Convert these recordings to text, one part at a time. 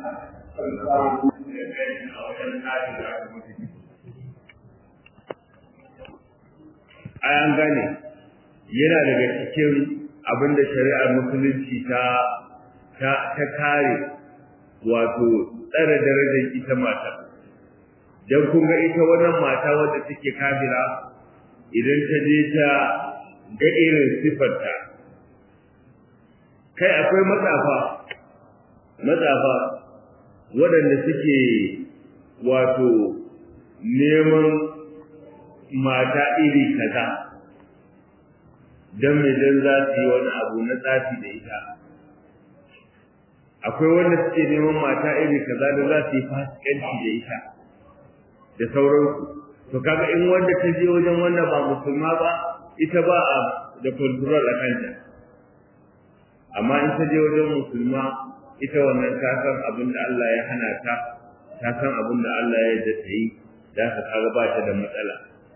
ai an gane yana daga cikin abin da shari'ar musulunci ta ta ta kare wato tsare darajar ita mata dan kun ga ita wannan mata wadda take kafira idan ta je ta ga irin sifarta kai akwai matsafa matsafa waɗanda suke wato neman mata iri kaza don mai don za su yi wani abu na tsafi da ita akwai wanda suke neman mata iri kaza da za su yi fasikanci da ita da sauransu to kaga in wanda ta je wajen wanda ba musulma ba ita ba a da control a kanta amma in ta je wajen musulma ita wannan ta san abin da Allah ya hana ta ta san abin da Allah ya yarda ta yi da ka kaga ba ta da matsala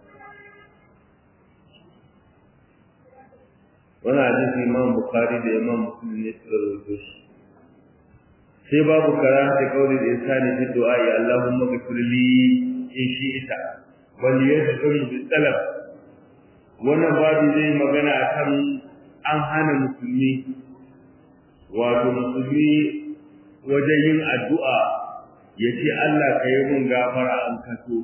wani hadisi imam bukhari da imam muslim ne suka rubuto shi sai babu karanta kauli da insani fi du'a ya Allahumma ghfir li in shi'ta wal yadhkur bi talab wannan babu zai magana akan an hana musulmi wato musulmi wajen yin addu'a ya ce Allah ka yi mun gafara an kaso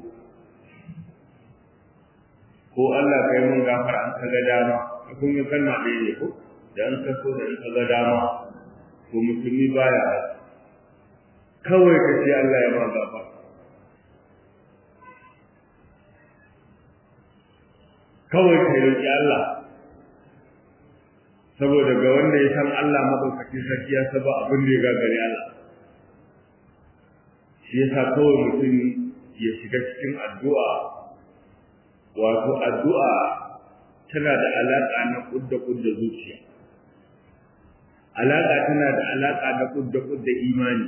ko Allah ka yi mun gafara an ka ga dama kun yi kalma ɗaya ne ko da an kaso da an ka ga dama ko musulmi baya kawai ka ce Allah ya ma gafara kawai ka roƙi Allah saboda ga wanda ya san Allah madaukakin sarki ya saba abin da ya gagari Allah shi yasa kawai mutum ya shiga cikin addu'a wato addu'a tana da alaƙa na kudda kudda zuciya alaƙa tana da alaƙa na kudda kudda imani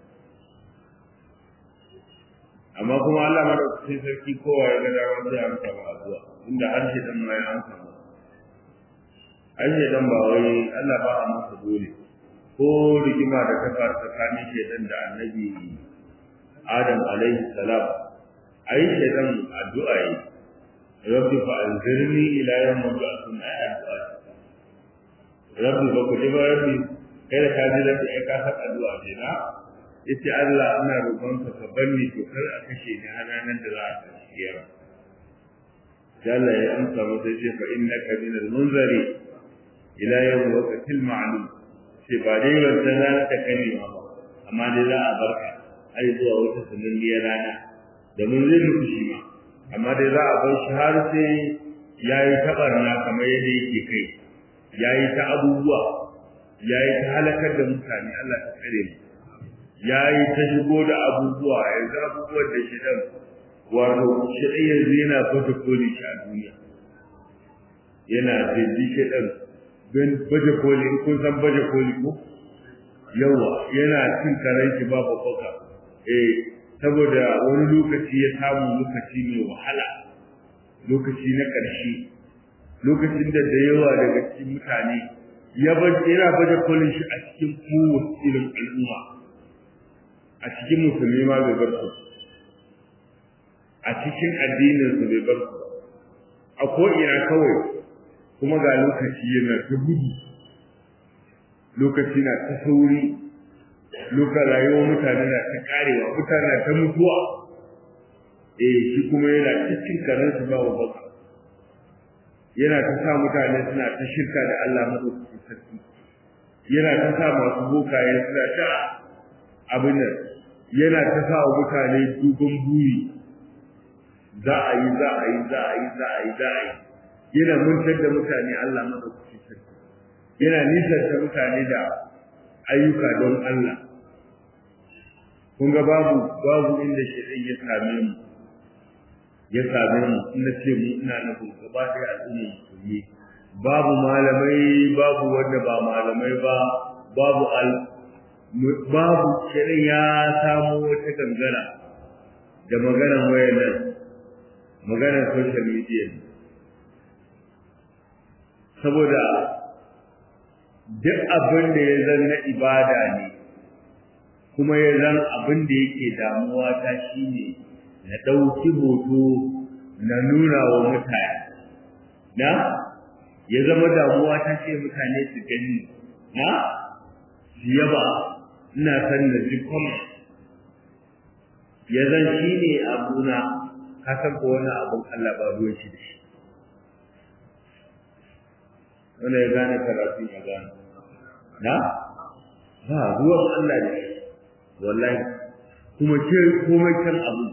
amma kuma Allah madaukakin sarki kowa ya ga dama sai amsa ba addu'a inda harshe dan ma ya amsa ba harshe dan ba wai Allah ba a masa dole ko rigima da ta faru tsakanin shedan da annabi Adam alaihi salam ai shedan addu'a yi rabbi fa anzirni ila yawm yub'athun ay addu'a rabbi ba ku ba rabbi kai da ka ji da ka san addu'a ce na yace Allah ina roƙon ka ka banni to kar a kashe ni har ranar da za a tashi kiyama Allah ya amsa masa ce fa innaka min al-munzari ila yawm waqtil ma'lum sai ba dai wannan rana ta kane ma ba amma dai za a barka ai zuwa wata sananniyar rana da mun zai mutu shi ma amma dai za a bar shi har sai yayi tabarna kamar yadda yake kai yayi ta abubuwa yayi ta halakar da mutane Allah ta tsare mu yayi ta shigo da abubuwa yanzu abubuwan da shi dan wato shi ɗaya yanzu yana baje koli shi a duniya yana jirgi shi ɗan don baje koli in kun san baje koli ko yawa yana cin karen shi ba babbaka eh saboda wani lokaci ya samu lokaci mai wahala lokaci na ƙarshe lokacin da da yawa daga cikin mutane ya yana baje kolin shi a cikin kowace irin al'umma a cikin musulmi ma bai bar su a cikin addinin su bai bar su a ko ina kawai kuma ga lokaci yana ta gudu lokaci na ta sauri lokacin rayuwar mutane na ta karewa mutane na ta mutuwa eh shi kuma yana cikin karin su ba wa baka yana ta sa mutane suna ta shirka da Allah madaukakin sarki yana ta sa masu bokaye suna ta abin nan yana ta sa wa mutane duban buri za a yi za a yi za a yi za a yi za a yi yana mantar da mutane Allah madaukakin sarki yana nisanta mutane da ayyuka don Allah kun ga babu babu inda shaitan ya same mu ya same mu ina ce mu ina na gaba ɗaya al'ummar musulmi babu malamai babu wanda ba malamai ba babu al babu shirin ya samu wata gangara da maganar wayar nan maganar social media saboda duk abin da ya zanna ibada ne kuma ya zan abin da yake damuwa ta shine na ɗauki hoto na nuna wa mutane na ya zama damuwa ta ce mutane su gani na su yaba ina san na ji comment ya zan shi ne abuna ka san ko wani abun Allah ba ruwan shi da shi wanda ya gane karatun ya gane na ba ruwan Allah da shi wallahi kuma ke komai kan abu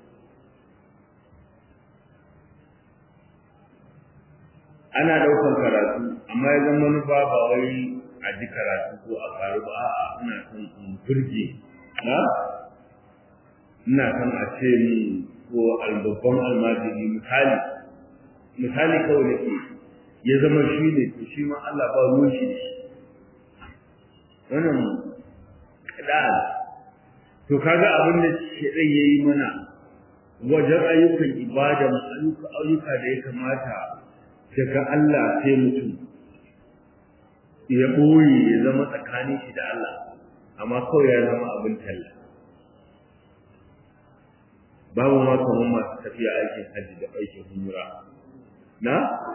ana daukan karatu amma ya zama manufa ba wai a ji karatu ko a faru ba a'a ina son in burge na ina son a ce min ko albabban almajiri misali misali kawai da ke ya zama shi ne to shi ma Allah ba ruwan shi da shi wannan kada to kaga abin da shedan yayi mana wajen ayyukan ibada ayyuka ayyuka da ya kamata daga Allah sai mutum ya boye ya zama tsakanin shi da Allah amma kawai ya zama abin talla babu ma kamar masu tafiya aikin hajji da aikin umra na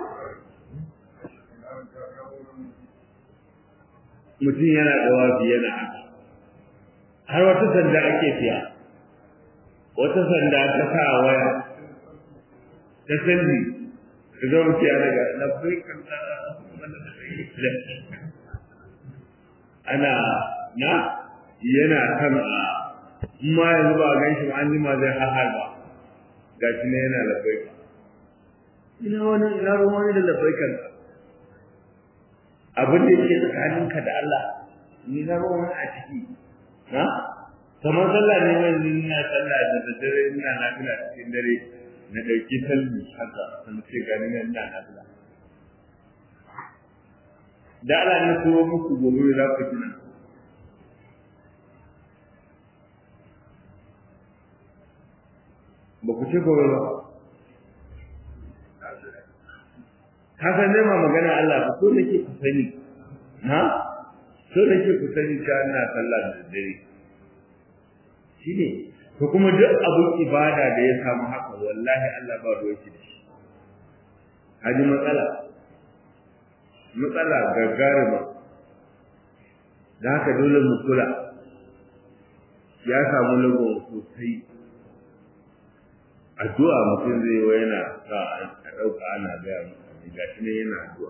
mutum yana da wafi yana haka har wata sanda ake siya wata sanda ta sa waya ta sandi ka zo mutu ya daga labbai kan ana na yana kan a ma yanzu ba gan shi an jima zai hahar ba ga shi ne yana labbai ina wani ina ruwan wani da labbai kan abin da yake tsakaninka da Allah ni na ruwan wani a ciki na kamar sallah ne mai ina sallah da daddare ina nafila cikin dare na dauki salmi haka sun ce gani na ina nafila da Allah ne ko muku gobe za ku tuna ba ku ce gobe ba ka san dai ma magana Allah ba ko nake ku sani ha so nake ku sani cewa ina sallah da daddare shine to kuma duk abun ibada da ya samu haka wallahi Allah ba ruwa shi da shi haji matsala matsala gagarima da haka dole mu kula ya samu lagon sosai addu'a mutum zai wa yana sa a ɗauka ana gaya mutane ga shi ne yana addu'a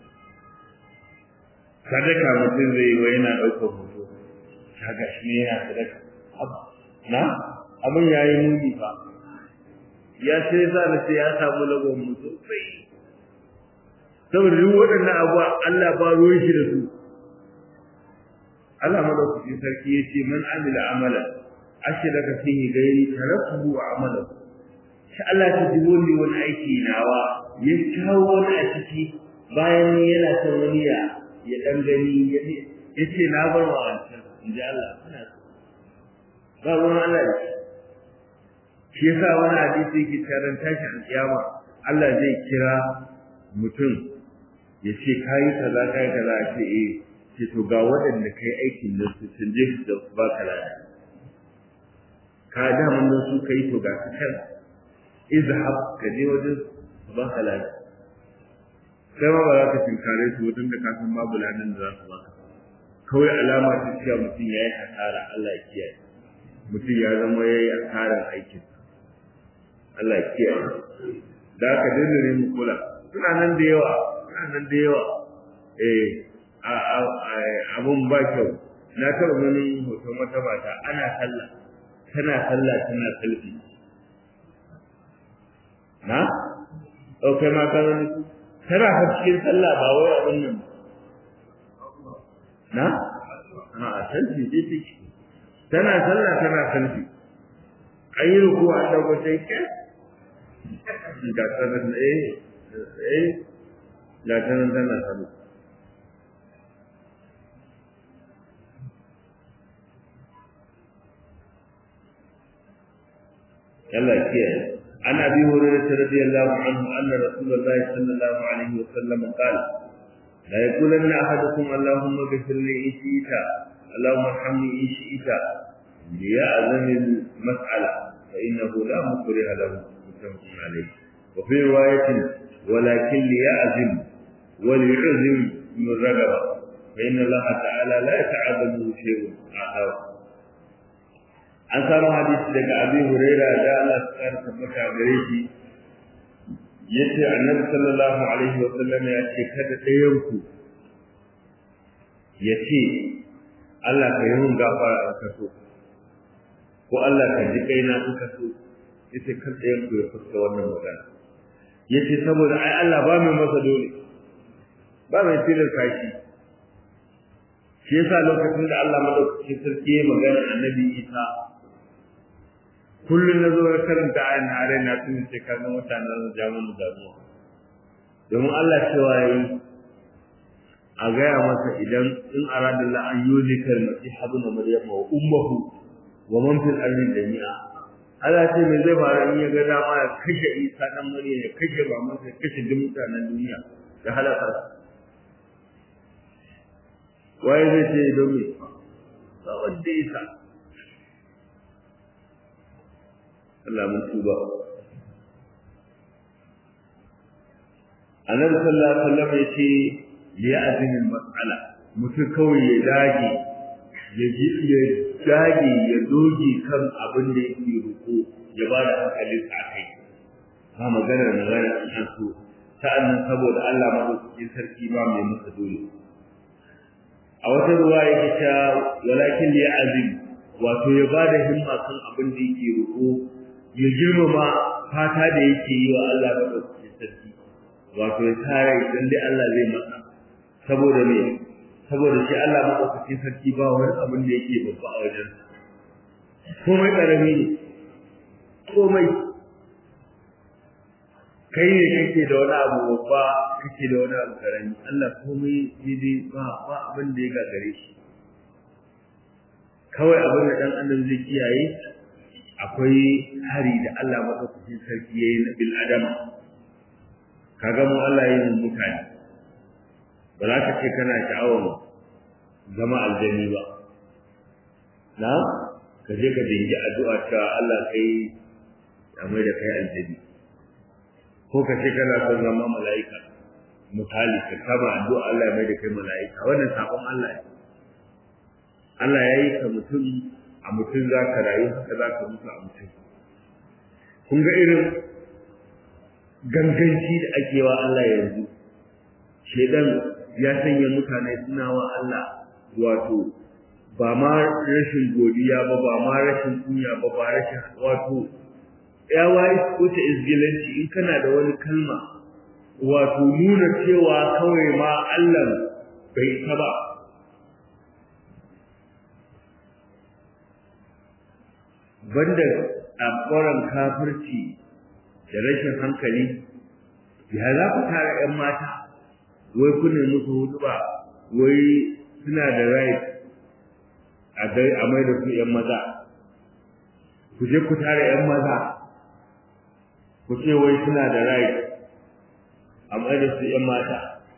sadaka mutum zai wa yana ɗaukar hoto ta ga shi ne yana sadaka na abin ya yi muni fa ya sai sa na ce ya samu lagon mu sosai saboda duk waɗannan abuwa Allah ba ruwan shi da su Allah madaukakin sarki ya ce man amila amala ashraka fihi gairi tarakuhu wa amalahu shi Allah ta ji wani wani aiki nawa ya kawo wani a ciki bayan yana son wani ya ya dan gani ya ce na bar wa wancan in ji Allah kana ba ruwan Allah da shi yasa wani hadisi yake taron tashi alƙiyama Allah zai kira mutum ya ce kayi kaza kayi kaza a ce eh ce to ga waɗanda kai aikin nan su sun je su da ba ka lada ka da mun nan su kai to ga su kan izhab ka je wajen su ba ka lada sai ma ba za ka tinkare su wajen da ka san babu ladan da za su baka kawai alama ta cewa mutum ya yi hasara Allah ya kiyaye mutum ya zama ya yi asarar aikin Allah ya kiyaye da aka dinga ne mu kula suna nan da yawa suna nan da yawa eh abun ba kyau na taɓa ganin hoton wata mata ana sallah tana sallah tana selfi na ɗaukai ma ka gani tana fa cikin sallah ba wai abin nan na a selfi dai take tana sallah tana selfi an yi ruku an ɗauko sai ke ga sanar eh eh ga sanar tana sallah Allah kiyaye an abi hurairah radiyallahu anhu anna rasulullah sallallahu alaihi wasallam qala la yaqulanna ahadukum allahumma ghfir li in shi'ta allahumma arhamni in shi'ta ليأذن المسألة فإنه لا مكره له متفق عليه وفي رواية ولكن ليأذن وليعزم من رغبة فإن الله تعالى لا يتعذبه شيء آخر an samu hadisi daga abi huraira da Allah ya kara tabbata gare shi yace annabi sallallahu alaihi wa sallam ya ce kada ɗayan ku yace Allah ka yi mun gafara in ka so ko Allah ka ji kaina in ka so yace kan ɗayan ku ya fuska wannan magana yace saboda ai Allah ba mai masa dole ba mai tilasta shi shi yasa lokacin da Allah madaukakin sarki ya magana annabi Isa kullum na zo ya karanta ayan na are na tun ce kan mutanen da jamu da damuwa domin Allah cewa yayi a gaya masa idan in arada la an yuzika al-masih ibn maryam wa ummuhu wa man fil ardi jami'a Allah ce me zai fara in ya ga dama ya kashe Isa dan Maryam ya kashe babansa ya kashe duk mutanen duniya ya halaka waye zai ce don me ba wanda Isa Allah mun tuba Annabi sallallahu alaihi wasallam yace ya azini mas'ala mutum kawai ya dage ya ji ya dage ya doge kan abin da yake ruko ya ba da hankalin sa kai ba magana da magana an so sa'annan saboda Allah madaukakin sarki ba mai masa dole a wata ruwa yake ta walakin li azim wato ya ba da himma kan abin da yake ruko ya girmama fata da yake yi wa Allah madaukakin sarki wato ya tare idan dai Allah zai masa saboda me saboda shi Allah madaukakin sarki ba wani abin da yake babba a wajen komai karami ne komai kai ne kake da wani abu babba kake da wani abu karami Allah komai dai ba ba abin da ya gagare shi kawai abin da dan adam zai kiyaye akwai hari da Allah madaukakin sarki yayi na bil adama kaga mu Allah yayin mutane ba za ka ce kana sha'awar zama aljani ba na ka je ka dingi addu'a ta Allah kai ya mai da kai aljani ko ka ce kana son zama mala'ika misali ka kama addu'a Allah ya mai da kai mala'ika wannan sabon Allah ne Allah ya yi ka mutum a mutum za ka rayu haka za ka mutu a mutum kun ga irin ganganci da ake wa Allah yanzu shedan ya sanya mutane suna wa Allah wato ba ma rashin godiya ba ba ma rashin kunya ba ba rashin wato ya wayi wuce izgilanci in kana da wani kalma wato nuna cewa kawai ma Allah bai ta ba banda tsakoran kafirci da rashin hankali ya za ku tara 'yan mata wai ku ne musu hudu ba wai suna da right a dai a mai da su 'yan maza ku je ku tara 'yan maza ku ce wai suna da right a mai da su 'yan mata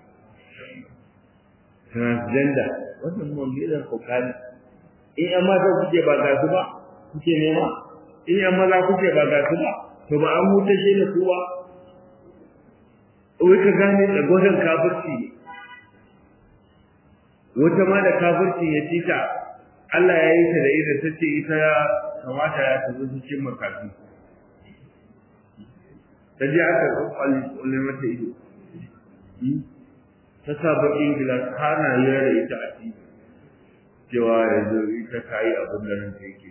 transgender wannan mummunan kokari in 'yan mata kuke ba ga su ba kuke nema in 'yan maza kuke ba ga su ba to ba an hutashe ne kowa wai ka gane da gwadon kafirci ne wata ma da kafirci ya ci ta Allah ya yi ta da ita ta ce ita ya kamata ya tafi cikin makafi ta je aka kwalle mata ido ta sa baƙin gilas hana yara ita a ci cewa yanzu ita ta yi abin da nan ta yake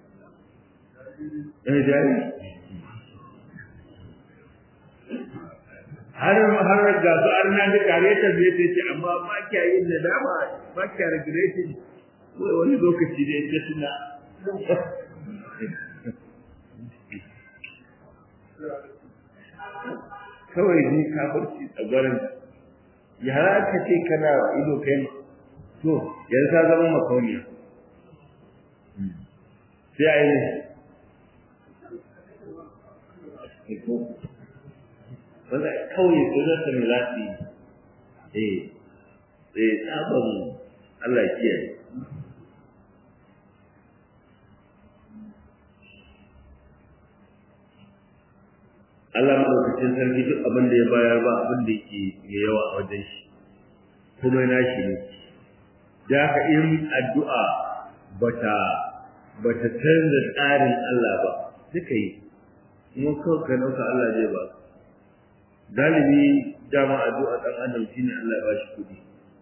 so eh jari har har ga su har na da kare ta zai ta ce amma ba kya yin nadama ba kya regretting wai wani lokaci da ya tuna kawai ni kafirci tsagwarin yara ka ce kana ido kai to yanzu ta zama makauniya sai a yi ne wanda kawai sunanta mai zafi eh eh sabon Allah kiyaye Allah madaukakin sarki duk abin da ya bayar ba abin da yake mai yawa a wajen shi kuma na shi ne da haka in addu'a bata bata canza tsarin Allah ba duka yi kuma kawai ka ɗauka Allah zai ba galibi dama addu'a ɗan adam shine Allah ya ba shi kuɗi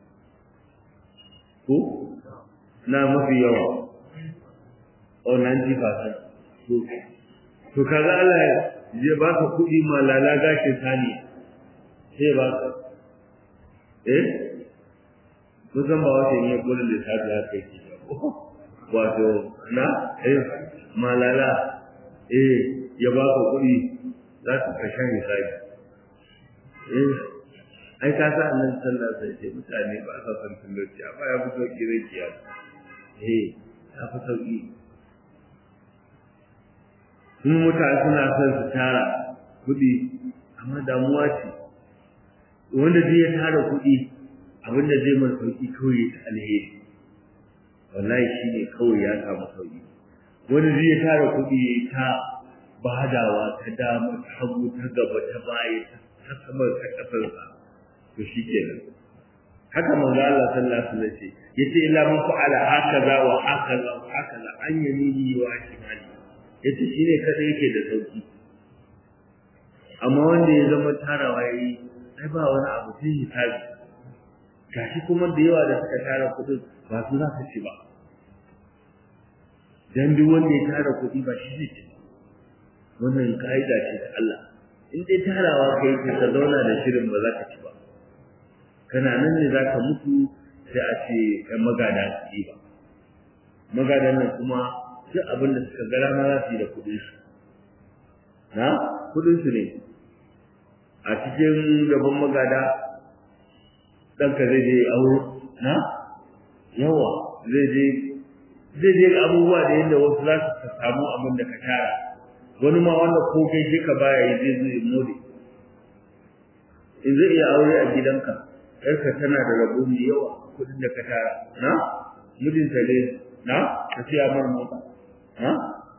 ko na mafi yawa o 90% to to kaga Allah ya ba ka kuɗi malala gashin sani sai ba ka eh kusan ba wata ne kula da sabi haka yake wato na eh malala eh ya ba ka kuɗi za ka kashe misali eh ai ka sa nan sallah sai ce mutane ba sa san talauci amma ya fi sauki zai kiya eh ya fi sauki kuma mutane suna son su tara kuɗi amma damuwa ce wanda zai ya tara kuɗi abinda zai mai sauki kawai ta alheri wallahi shi ne kawai ya samu sauki wanda zai ya tara kuɗi ta badawa ta dama ta hagu ta gaba ta baya ta sama ta ƙasarsa to shi kenan haka manzo Allah sallallahu alaihi wasallam ce yace illa man fa'ala hakaza wa hakaza wa hakaza an yamini wa shimali yace shine kada yake da sauki amma wanda ya zama tarawa yayi ai ba wani abu sai hisabi gashi kuma da yawa da suka tara kudin ba su za su ci ba dan duk wanda ya tara kudi ba shi zai ci wannan ka'ida ce ta Allah in dai tarawa kai ka zauna da shirin ba za ka ci ba kana nan ne za ka mutu sai a ce ‘yan magada su yi ba magadan nan kuma duk abin da suka gara ma za su yi da kuɗin su na kuɗin su ne a cikin gaban magada ɗanka zai je auro na yawa zai je zai je abubuwa da yadda wasu za su samu abin da ka tara wani ma wanda ko kai shi ka baya yi zai zai more in zai iya aure a gidanka yarka tana da rabo mai yawa kudin da ka tara na mijinta ne na ka siya mar mota na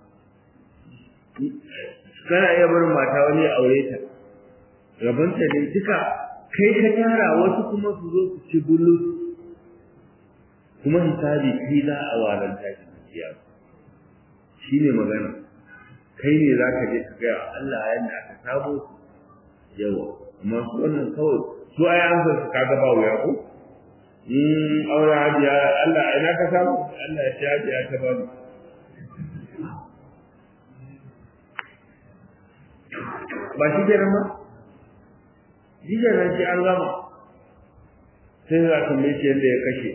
kana iya barin mata wani ya aure ta rabanta ne duka kai ka tara wasu kuma su zo su ci bulus kuma hisabi kai za a walanta shi kiya shi ne magana kai ne za ka je ka gaya Allah yadda aka sabo yawa amma su wannan kawai su ai an san su kaga ba wuya ko in aure hajiya Allah ina ka samu Allah ya ci hajiya ta bani ba shi ke nan ba shi ke nan shi an gama sai za ka mai yadda ya kashe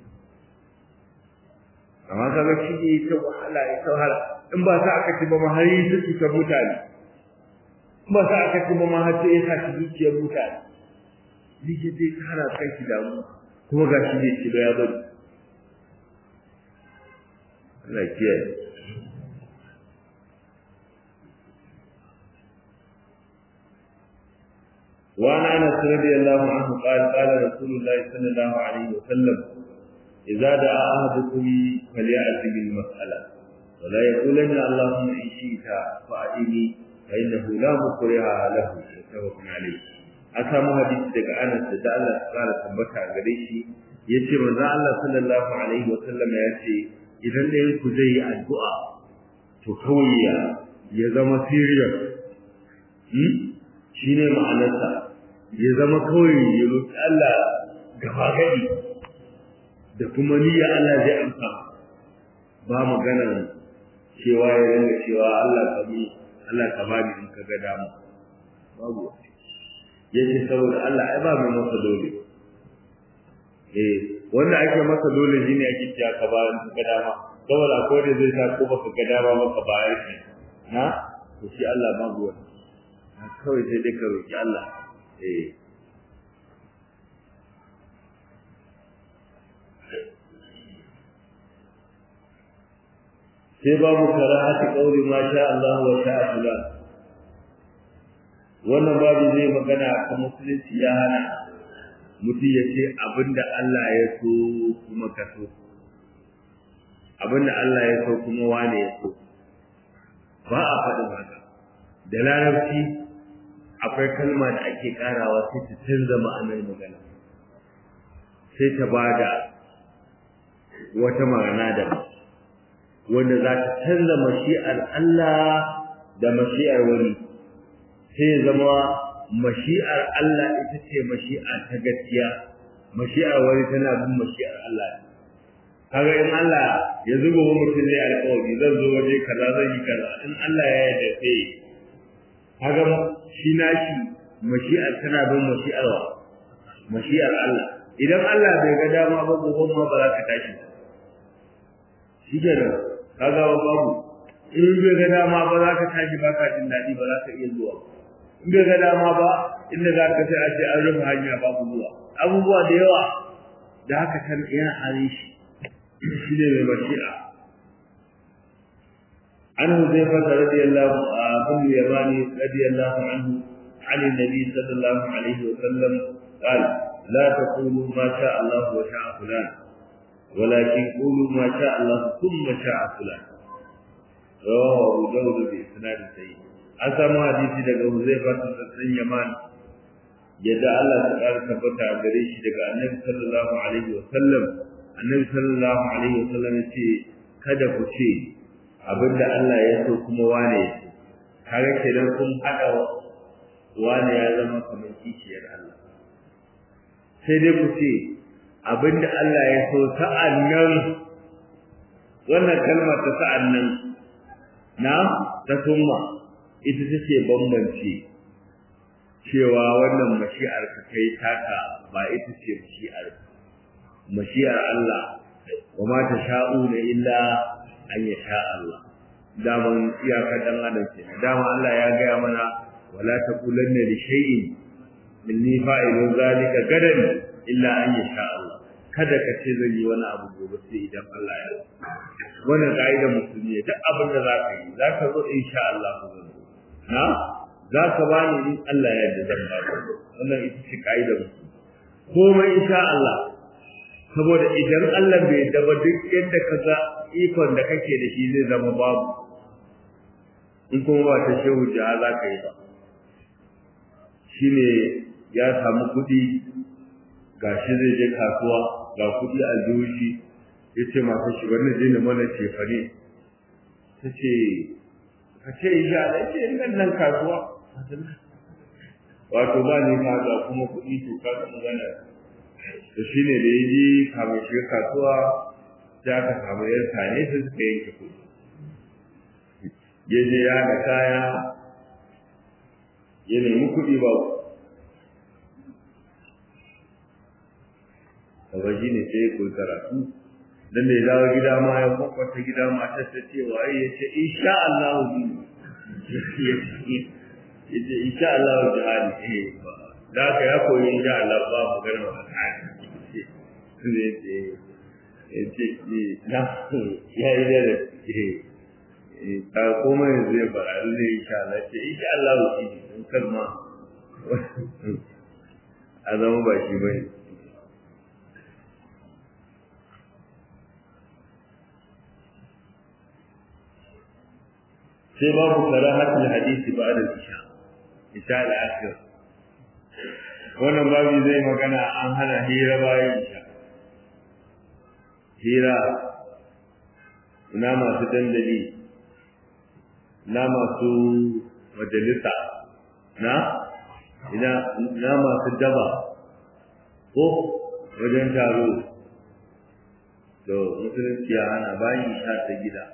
amma kaga shi ne ta wahala ya ta wahala in ba sa aka ci ba ma har yi su cutar mutane in ba sa aka ci ba ma har sai ya sa zuciyar mutane lige zai kara kai shi damu kuma ga shi ne ci ya bari Allah kiyaye وعن انس رضي الله عنه قال قال رسول الله صلى الله عليه وسلم اذا دعا احدكم فليأت بالمسألة ولا يقولن اللهم ان شئت فأتني فإنه لا مكره له متفق عليه an samu hadisi daga Anas da Allah ya fara tabbata a gare shi yace manzo Allah sallallahu alaihi wa sallam ya ce idan da ku zai yi addu'a to kawai ya ya zama serious hmm shine ma'anarsa ya zama kawai ya roki Allah gaba gadi da kuma niyya Allah zai amsa ba magana cewa ya ringa cewa Allah ka bi Allah ka bani in ka ga dama babu yace saboda Allah ai ba mai masa dole eh wanda ake masa dole shine ake cewa ka ba in ka dama saboda ko da zai sa ko baka ga dama maka bayar shi na to shi Allah babu wani kawai sai dai ka roki Allah eh sai babu karahati qauli ma sha Allah wa sha Allah wannan babu zai magana kan musulunci ya hana mutum ya ce abinda Allah ya so kuma ka so abinda Allah ya so kuma wane ya so ba a faɗin haka da larabci akwai kalma da ake karawa sai ta canza ma'anar magana sai ta bada wata ma'ana da wanda za ta canza mashi'ar Allah da mashi'ar wani sai ya zama mashi'ar Allah ita ce mashi'a ta gaskiya mashi'ar wani tana bin mashi'ar Allah kaga in Allah ya zuba wa mutum zai alƙawari zan zo waje kaza zan yi kaza in Allah ya yarda sai kaga shi nashi mashi'ar tana bin mashi'ar wa mashi'ar Allah idan Allah bai ga dama ba gobe ma ba za ka tashi ba shi kenan kaga babu in bai ga dama ba za ka tashi ba ka jin daɗi ba za ka iya zuwa in bai ga dama ba inda za ka sai a ce an rufe hanya babu zuwa abubuwa da yawa da haka kan yana halin shi shi ne mai bashi'a an huzaifa radiyallahu anhu yamani radiyallahu anhu عن النبي صلى الله عليه وسلم قال لا تقولوا ما شاء الله وشاء فلان ولكن قولوا ما شاء الله ثم شاء فلان رواه أبو داود بإسناد سيء أسمع حديثي daga Huzaifa bin Yaman yadda Allah ta ƙara tabbata a gare shi daga Annabi sallallahu alaihi wa sallam Annabi sallallahu alaihi wa sallam yace kada ku ce abinda Allah ya so kuma wane ya so kaga kenan kun hada wane ya zama kamar kishiyar Allah sai dai ku ce abinda Allah ya so sa'annan wannan kalmar ta sa'annan na ta summa ita take bambance cewa wannan mashi'ar ka kai taka ba ita ce mashi'ar mashi'ar Allah wa ma ta sha'una illa an ya sha Allah daman iyaka dan adam ce dama Allah ya gaya mana wala taqulanna li shay'in inni fa'ilun zalika gadan illa an ya sha Allah kada ka ce zan yi wani abu gobe sai idan Allah ya wannan ka'idar musulmi duk abin da za ka yi za ka zo insha Allah ku zo na za ka ba ni in Allah ya yarda zan ba ka wannan ita ce ka'idar musulmi komai insha Allah saboda idan Allah bai yarda ba duk yadda ka ga ikon da kake da shi zai zama babu in kuma ba ta shehu jiha za ka yi ba shine ya samu kuɗi gashi zai je kasuwa ga kuɗi a jihohi ya ce masu shi wani zai na mana cefane ta ce ka ce isha da ce nan nan kasuwa wato ba ni ka ga kuma kuɗi to ka ga magana to shi ne da ya je kamun shiga kasuwa sai aka samu yan sane sai suka yanke kuɗi ya je ya ga kaya ya nemi kuɗi ba kaba shi ne sai ya koyi karatu dan da ya dawo gida ma ya kwakwata gida matar ta ce wa ya ce insha Allah ya ce insha Allah jihadi eh da ka ya koyi insha Allah ba mu gana wa kai ne ce ya ce na ya yi da eh ta koma yanzu ya fara lalle insha Allah ce insha Allah shi in kalma a zama ba shi bane sai babu karahatul hadisi ba'da isha isha al-akhir wannan babu zai magana an hana hira bayan isha hira ina masu dandali na masu majalisa na ina na masu daba ko wajen taro to musulunci ya hana bayan isha ta gida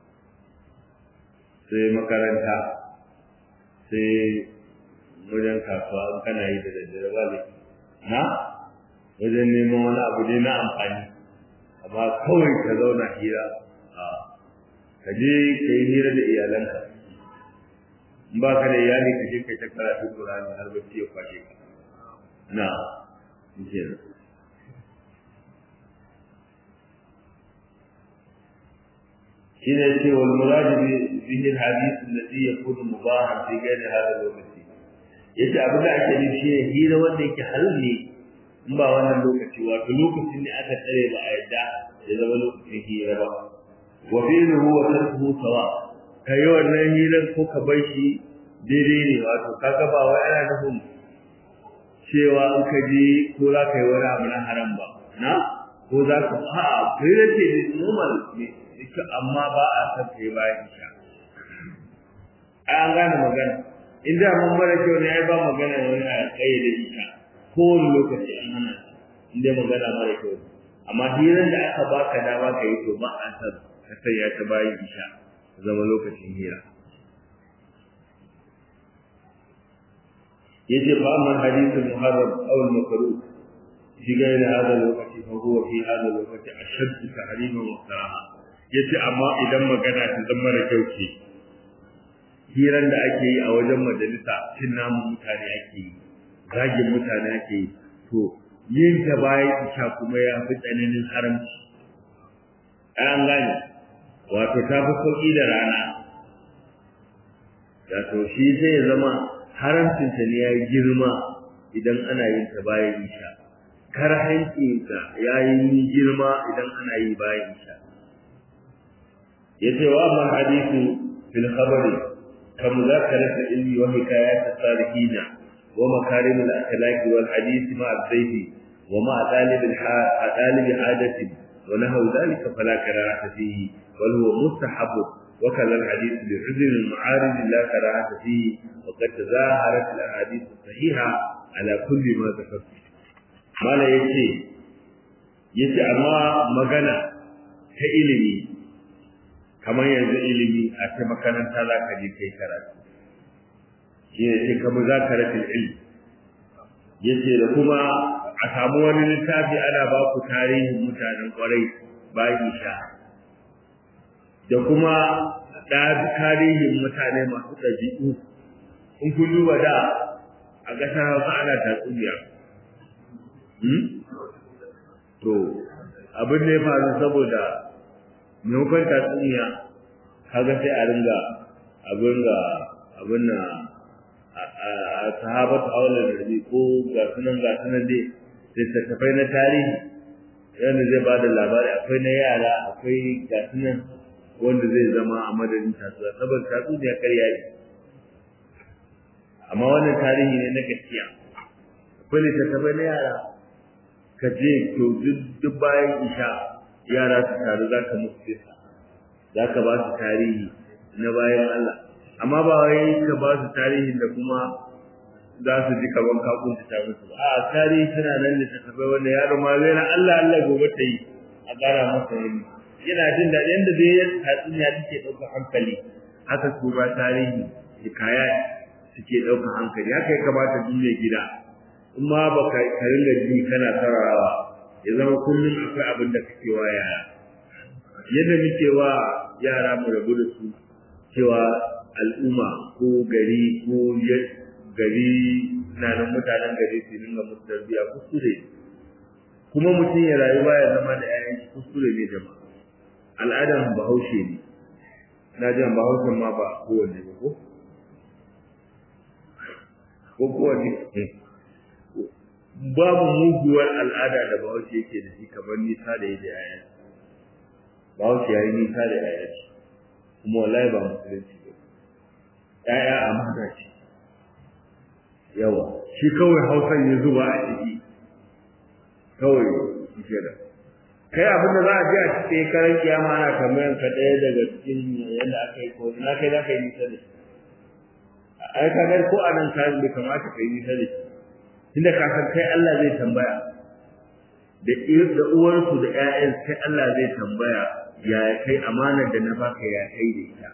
sai makaranta sai wajen kasuwa in kana yi da daddare ba ne na wajen neman wani abu ne na amfani amma kawai ka zauna hira a ka je ka yi hira da iyalanka in ba ka da iyali ka je ka ta karatu Qur'ani har bacci ya kwashe ka na kenan shine ce wal murad bihi al hadith alladhi yakunu mubahan fi ghayri hadha al waqt yace abin da ake nufi shi hira wanda yake halal ne in ba wannan lokaci wato lokacin ne aka tsare ba a yadda ya zama lokacin hira ba wa fi'luhu wa tarkuhu sawa kai wannan hirar ko ka bar shi daidai ne wato kaga ba wai ana nufin cewa in ka je ko za ka yi wani abu na haram ba na ko za ka a fira ce ne normal ne amma ba a san ka yi bayan isha an gane magana in da mun mara kyau ne ai ba magana wani a kayyade isha kowane lokaci an hana in dai magana mara kyau amma hirar da aka baka dama ka yi to ba a san ka sanya ta bayan isha zama lokacin hira yace fa amma hadithul muharram aw al makruh fi ghayr hada lokaci fa huwa fi hada lokaci ashadd tahriman wa karaha yace amma idan magana ta zama da kyau ce hiran da ake yi a wajen majalisa cin namun mutane ake yi zagin mutane ake yi to yin ta bayan isha kuma ya fi tsananin haramci an gane wato ta fi sauƙi da rana wato shi zai zama haramcinta ne ya girma idan ana yin ta bayan isha karhancinta ya yi girma idan ana yi bayan isha ya ce wa amma hadisu fil khabari ka muzakarat ilmi wa hikayat as-salihin wa makarim al-akhlaq wal hadith ma al-zayfi wa ma talib al-talib hadati wa nahaw dhalika fala karahata fihi bal huwa mustahab وكذا الحديث بعذر المعارض لا كراهة فيه وقد تظاهرت الأحاديث الصحيحة على كل ما ذكرت ما لا يتي يتي أما مغنى كإلمي كما ينزل إلمي أتى مكانا تلا كجي كي كرات يتي كمذاكرة العلم yace da kuma a samu wani littafi ana ba ku tarihin mutanen kwarai bayan sha da kuma da tarihin mutane masu ɗabi'u in kun duba da a ƙasar hausa ana tatsuniya to abin da ya faru saboda maimakon tatsuniya kaga sai a ringa abin ga abin na a sahabatu aula da rabi ko ga sunan ga sunan dai littattafai na tarihi yadda zai ba da labari akwai na yara akwai ga sunan wanda zai zama a madadin tatsuniya saboda tatsuniya karya ne amma wannan tarihi ne na gaskiya akwai littattafai na yara ka je to duk bayan isha yara su taru za ka musu fesa za ka ba su tarihi na bayan Allah amma ba wai ka ba su tarihin da kuma za su ji kaman ka kunta ta musu ba a tarihi suna nan littattafai wanda yaro ma zai na Allah Allah gobe ta yi a ƙara masa yanni yana jin daɗi yadda dai ya tatsuniya take ɗaukar hankali haka su ba tarihi hikaya suke ɗaukar hankali haka ya kamata duniya gida in ma ba ka ringa ji kana sararawa ya zama kullum akwai abin da kake wa yara yadda muke wa yara mu rabu da su cewa al'umma ko gari ko gari na nan mutanen gari su ringa musu tarbiyya kuskure kuma mutum ya rayu baya zama da 'ya'yan kuskure ne jama'a al'adan bahaushe ne na jan bahaushen ma ba kowanne ba ko ko kowanne babu muguwar al'ada da bahaushe yake da shi kamar nisa da yadda yaya bahaushe ya yi nisa da yaya ce kuma wallahi ba musulunci ba yaya amana ce yawa shi kawai hausan ya zuba a ciki kawai shi kenan kai abin da za a ji a cikin karan kiyama ana tambayan ka ɗaya daga cikin yadda aka yi ko na kai za ka yi nisa da shi ai ka ko a nan ka bai kamata ka yi nisa da shi tunda ka san kai Allah zai tambaya da da uwarsu da ƴaƴan sai Allah zai tambaya ya kai amanar da na baka ya kai da ita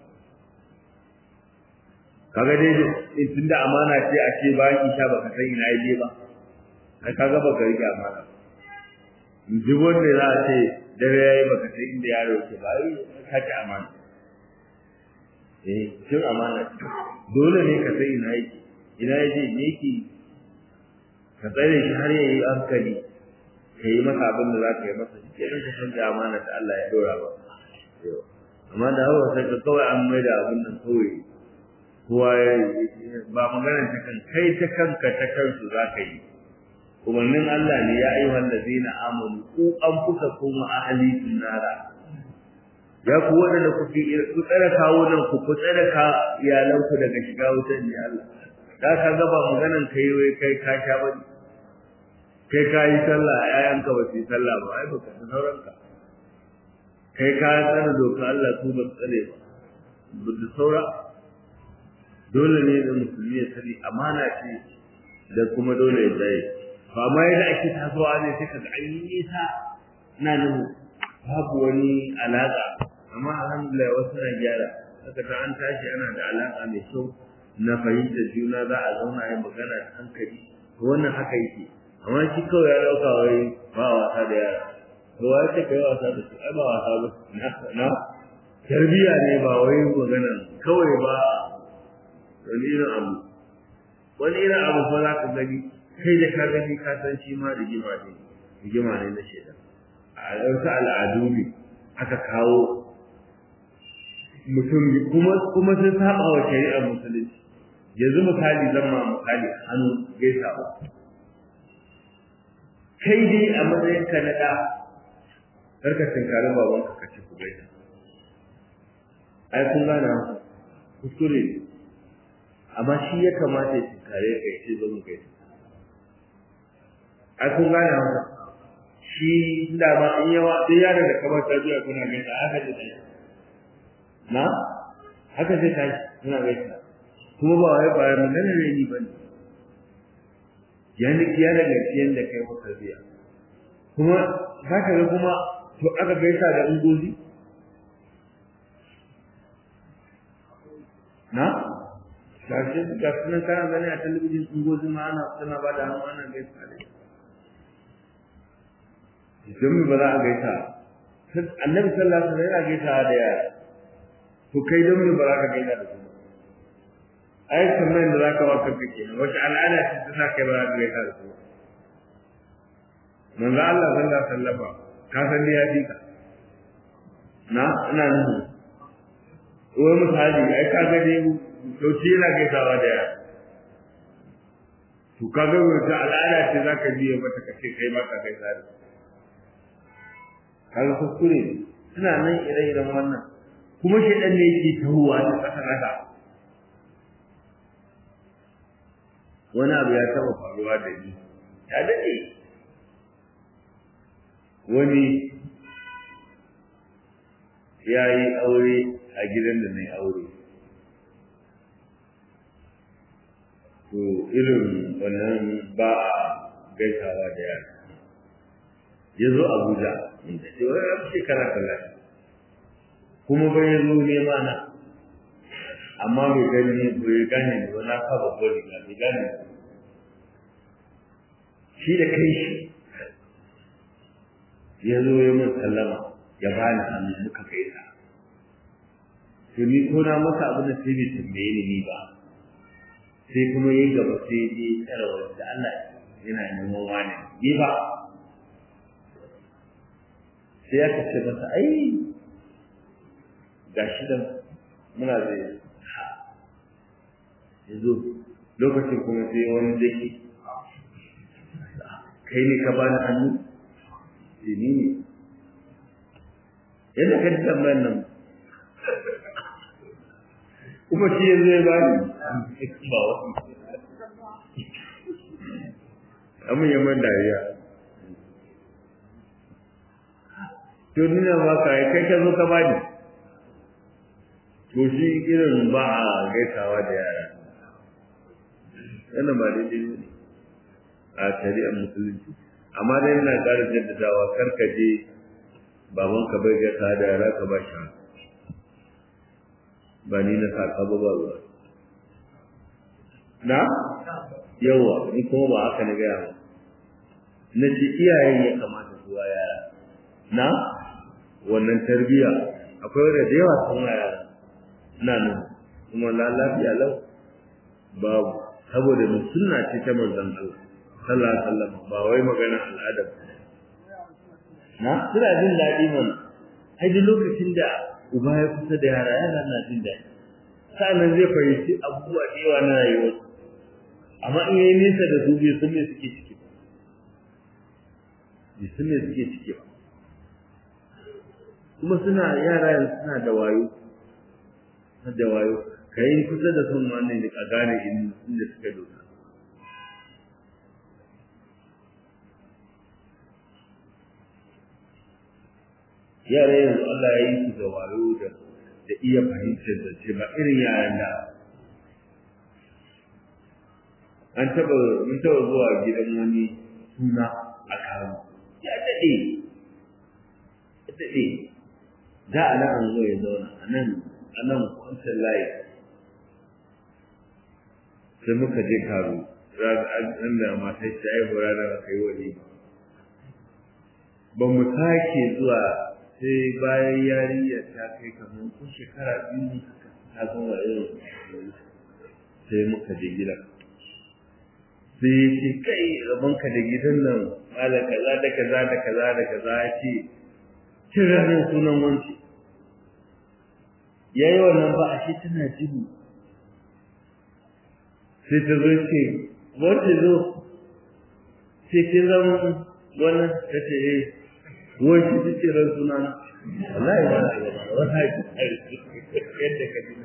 kaga dai tunda amana ce a ce bayan isha baka san ina je ba ai kaga baka rike amana duk wanda za a ce dare yayi baka san inda yaro yake ba ai ka ci amana eh cin amana dole ne ka san ina yake ina yake me yake ka tsare shi har yayi hankali ka yi masa abin da za ka yi masa shi kenan ka san da amana da Allah ya dora ba amma da hawa sai ka kawai an mai da abin nan kawai kowa ba maganar ta kan kai ta kanka ta kansu za ka yi umarnin Allah ne ya ayyuhal ladina amanu ku an fuka kuma ahli nara ya ku waɗanda ku fi ku tsare kawo nan ku ku tsare ka iyalanku daga shiga wutar ne Allah da ka ga ba maganan kai wai kai ka sha ba kai ka yi sallah ƴaƴanka ba su yi sallah ba ai baka san sauranka kai ka tsare doka Allah su ba tsare ba da saura dole ne da musulmi ya sani amana ce da kuma dole ya tsaye ba ma yadda ake tasowa ne sai kaga an yi nisa na nan babu wani alaƙa amma alhamdulillah wasu na gyara haka ta an tashi ana da alaƙa mai kyau na fahimtar juna za a zauna yin magana da hankali to wannan haka yake amma shi kawai ya ɗauka wai ba wasa da yara to wai ce kai wasa da su ai ba wasa ba na tarbiyya ne ba wai magana kawai ba wani irin abu wani irin abu fa za ka gani kai da ka gani ka san shi ma rigima ne rigima ne na shaidan a ɗauka al'adu ne aka kawo mutum kuma kuma sun saba wa shari'ar musulunci yanzu misali zan ma misali hannu gaisawa kai dai a matsayin ka na ɗa karka tinkari babanka ka ci ku gaisa ai kun gane kuskure amma shi ya kamata ya tinkare ka ya ce zo mu gaisa ai kun gane haka shi da ba in yawa sai yaron da kamar ta biya kuna gaisa haka zai tashi na haka zai tashi kuna gaisa kuma ba wai ba magana ne ni bane yani kiya daga cikin da kai maka biya kuma haka ga kuma to aka gaisa da ungozi na gashi ga sunan kana gani a talabijin ungozi ma ana suna ba da hannu ana gaisa da don ba za a gaisa annabi sallallahu alaihi wasallam yana gaisa da yara to kai don me ba za ka gaisa da su ai kamar da za ka wa kanka kenan wace al'ada ce ta sa kai ba za ka gaisa da su manzo Allah sallallahu alaihi wasallam ka san da ya fi ka na ina nuhu wai misali ai ka ga dai to shi yana gaisawa da yara to ka ga wata al'ada ce za ka biye mata ka ce kai ba ka gaisa da su kaga kuskure ne suna nan ire-iren wannan kuma shaidan ne yake tahowa ta kasa kasa wani abu ya taba faruwa da ni ya daɗe wani ya yi aure a gidan da na yi aure to irin wannan ba a gaisawa da yara ya zo abuja inda ce wani ya fi shekara talatin kuma bai zo nema na amma bai gani bai gane ne ba na fa babban riga bai gane shi da kai shi ya zo ya mun sallama ya bani hannu muka gaisa to ni ko na masa abin da sai bai tambaye ni ni ba sai kuma yayi gaba sai ya tsara wanda Allah yana neman wani ni ba sai aka ce masa ai ga shi dan muna zai yanzu lokacin kuma sai wani zai kai ne ka bani hannu sai ni ne yadda ka ji tambayar nan kuma shi yanzu ya bani ba wasu amin yaman dariya to nuna ba ka yi kai ka zo ka bani to shi irin ba a gaisawa da yara yana ba daidai ne a shari'ar musulunci amma dai ina ƙara jaddadawa kar ka je baban ka bai gaisa da yara ka ba shi ba ni na sa ka ba ba ba na yawa ni kuma ba haka na gaya ba na ce iyayen ya kamata su wa yara na wannan tarbiya akwai wanda da yawa sun yara na nan kuma la lafiya lau babu saboda mun sunna ce ta manzon Allah sallallahu alaihi wasallam ba wai magana al'ada na suna jin daɗi mana ai duk lokacin da uba ya kusa da yara yara na jin daɗi sa'annan zai fahimci abubuwa da yawa na rayuwar amma in yayi nesa da su bai san me suke ciki ba bai san me suke ciki ba kuma suna yara yanzu suna da wayo suna da wayo ka yi kusa da sun wannan a gane inda suka dosa yara yanzu Allah ya yi su da wayo da da iya fahimtar da ce ba irin yaran da an taba mun taba zuwa gidan wani suna a kawo ya daɗe ya daɗe da a nan an zo ya zauna a nan a nan kwantar layi sai muka je karo ran da matai ta yi hura da aka yi wani ba mu sake zuwa sai bayan yarinya ta kai kamar ko shekara biyu ta zama irin sai muka je gida sai ya ce kai rabonka da gidan nan mala kaza da kaza da kaza da kaza ya ce cin ranar sunan wanci ya yi wannan ba a shi tana jibi sai ta zo ce wacce zo sai kin zama wannan ta ce eh wai shi ta ce ran suna na wallahi ba na gaba wallahi yadda ka ji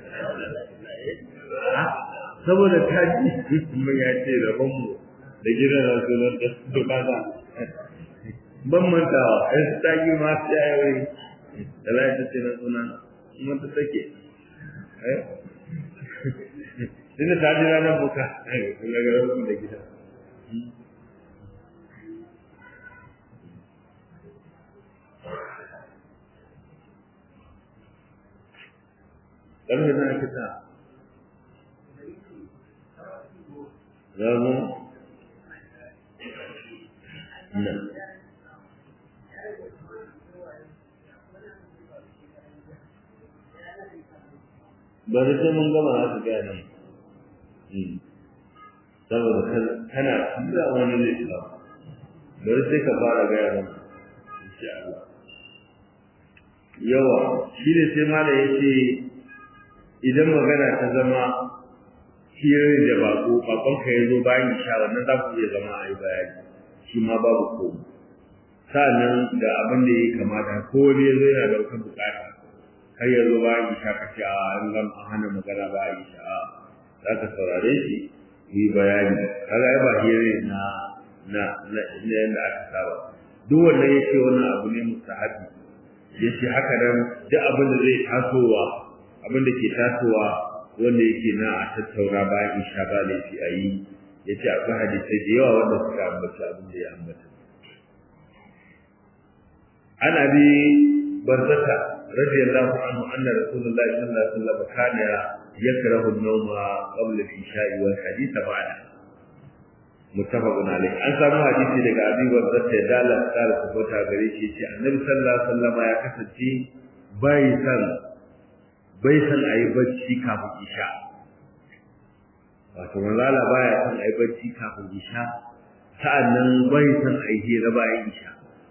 saboda ta ji mun ya ce rabon mu da gidan ran sunan da su kaza ban mantawa sai ta yi ma sai ya yi wallahi ta ce ran suna mun ta take eh Tunda ta ji ranar buka, kun ga garin da gida. ƙarfe na ake sa zama nan bari sai mun gama za su gaya nan saboda kana tura wani zai shiga bari sai ka fara gaya nan insha Allah yawa shi ne sai mala ya ce idan magana ta zama hirar da bako bakon ka ya zo bayan isha wannan za ku iya zama a yi bayani shi ma babu komai sa'annan da abin da ya kamata ko wani ya zo yana da wata bukata har ya zo bayan isha ka ce a an gama an hana magana ba a isha a za ka saurare shi ku yi bayani kaga ai ba hirar na na na yadda aka saba duk wanda ya ce wannan abu ne mustahabi ya ce haka nan duk abin da zai tasowa abin da ke tasowa wanda yake na a tattauna bayan isha ba laifi a yi ya ce akwai hadisai da yawa wanda suka ambaci abin da ya ambata ana bi barzata radiyallahu anhu anna rasulullahi sallallahu alaihi wasallam kana yakrahu an-nawma qabla al-isha'i wal hadith ba'da muttafaqun alayh an samu hadisi daga abi barzata da Allah ta tabbata gare shi ce annabi sallallahu alaihi wasallam ya kasance bai san bai san a yi bacci kafin isha wato manzala baya san a yi bacci kafin isha sa'annan bai san a yi hira bayan isha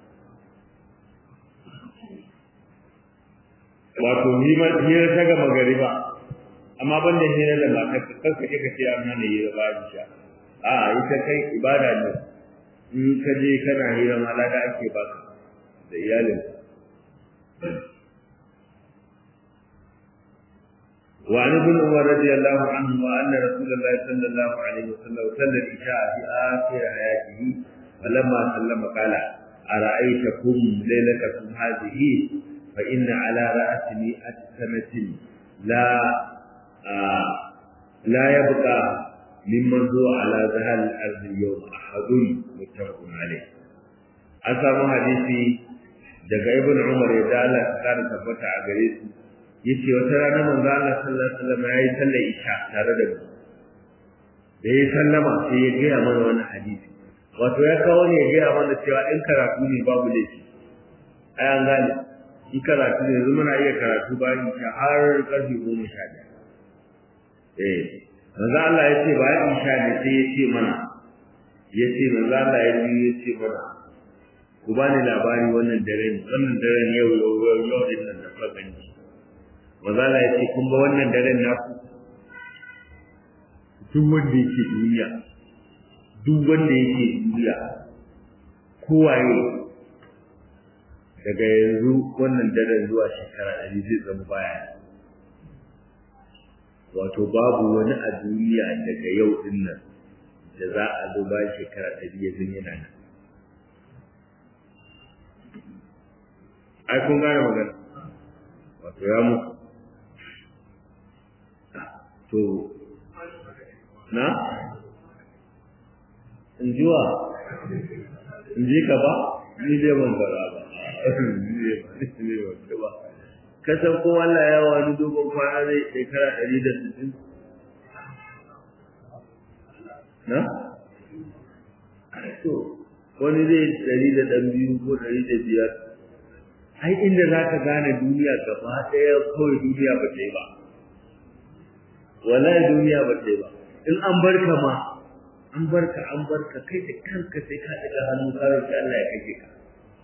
wato hira ta gama gari ba amma ban da hira da mata kanka ka ce an hana hira bayan isha a ita kai ibada ne in ka je kana hira ma lada ake baka da iyalinka وعن ابن عمر رضي الله عنه وأن رسول الله صلى الله عليه وسلم صلى العشاء في آخر حياته فلما سلم قال أرأيتكم ليلتكم هذه فإن على رأس مئة سنة لا آه لا يبقى ممن هو على ظهر الأرض اليوم أحد متفق عليه أسامة حديثي daga ibn Umar ya dala kare tabbata a gare su yace wata rana manzo Allah sallallahu alaihi wasallam yayi sallar isha tare da mu da yayi sallama sai ya gaya mana wannan hadisi wato ya kawo ne ya gaya mana cewa in karatu ne babu laifi ai an gane in karatu ne yanzu muna iya karatu bayan isha har karfe goma sha ɗaya eh manzo Allah ya ce bayan isha ne sai ya ce mana ya ce manzo Allah ya ji ya ce mana ku bani labari wannan dare ne wannan daren yau yau yau din nan da kuka gani mazala ya ce kun ga wannan daren naku duk wanda yake duniya duk wanda yake duniya kowaye daga yanzu wannan daren zuwa shekara ɗari zai zama baya wato babu wani a duniya daga yau din nan da za a zo bayan shekara ɗari ya zan yana nan ai kun gane magana wato ya mutu to na in ji wa in ji ka ba ni dai ban fara ba ni ban ba ka san ko Allah ya wani dogon kwana zai shekara ɗari da sittin na to wani zai ɗari da ɗan biyu ko ɗari da biyar ai inda za ka gane duniya gaba ɗaya kawai duniya ba ta yi ba wallahi duniya ba ta yi ba in an bar ka ma an bar ka an bar ka kai da kanka sai ka ɗaga hannu ka roƙi Allah ya kake ka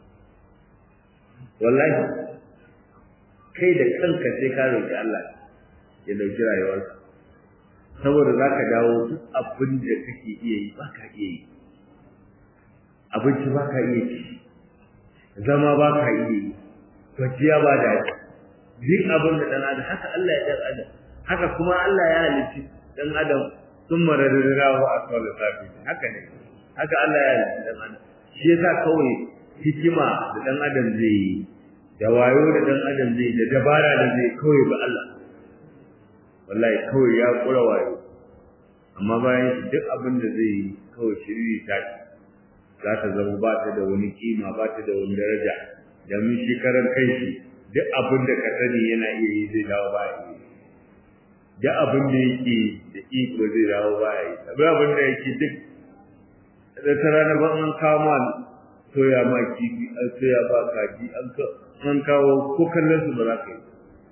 wallahi kai da kanka sai ka roƙi Allah ya dauki rayuwarka saboda za ka dawo duk abin da kake iya yi ba ka iya yi abinci ba ka iya ci zama ba ka iya yi kwanciya ba da duk abin da ɗan adam haka Allah ya ɗan adam haka kuma Allah ya halicci ɗan adam sun mararrawa a kawai safi haka ne haka Allah ya halicci ɗan adam shi yasa kawai hikima da ɗan adam zai yi da wayo da ɗan adam zai da dabara da zai kawai ba Allah wallahi kawai ya kura wayo amma bayan shi duk abin da zai yi kawai shiriri ta za ta zama ba ta da wani kima ba ta da wani daraja domin shi karan kanshi duk abin da ka sani yana iya yi zai dawo ba yi duk abin da yake da iko zai dawo ba yi abin abin da yake duk da ta rana ban an kama soya ma kifi an soya ba kaji an kawo ko kallon su ba za ka yi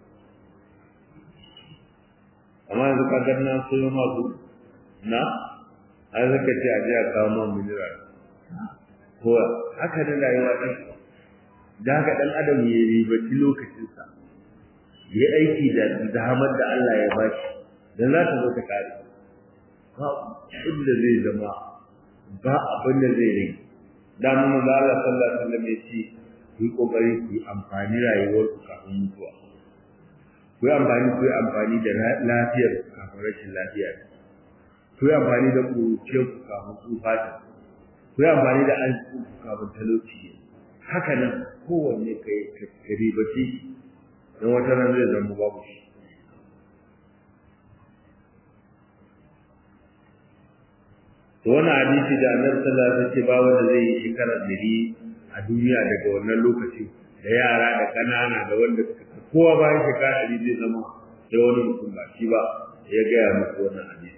amma yanzu ka ga na soyo masu na an zaka ce a je a kawo man mineral ko haka ne rayuwa ɗin da haka ɗan adam ya ribaci lokacinsa ya aiki da damar da Allah ya ba shi don za ta zo ta kare ba inda zai zama ba abin da zai rage da mun da Allah sallallahu alaihi wasallam ya ce ku yi kokari ku yi amfani rayuwarku kafin mutuwa ku yi amfani ku yi amfani da lafiyar kafin rashin lafiya ku yi amfani da kuruciyar ku kafin tsufa ta ku yi amfani da arziki ku kafin talauci haka nan kowanne ka yi ka ribace don wata nan zai zama babu shi to wannan hadisi da annabi sallallahu alaihi wasallam ce ba wanda zai yi shekara dari a duniya daga wannan lokaci da yara da kanana da wanda kowa bayan shekara dari zai zama sai wani mutum ba shi ba ya gaya musu wannan hadisi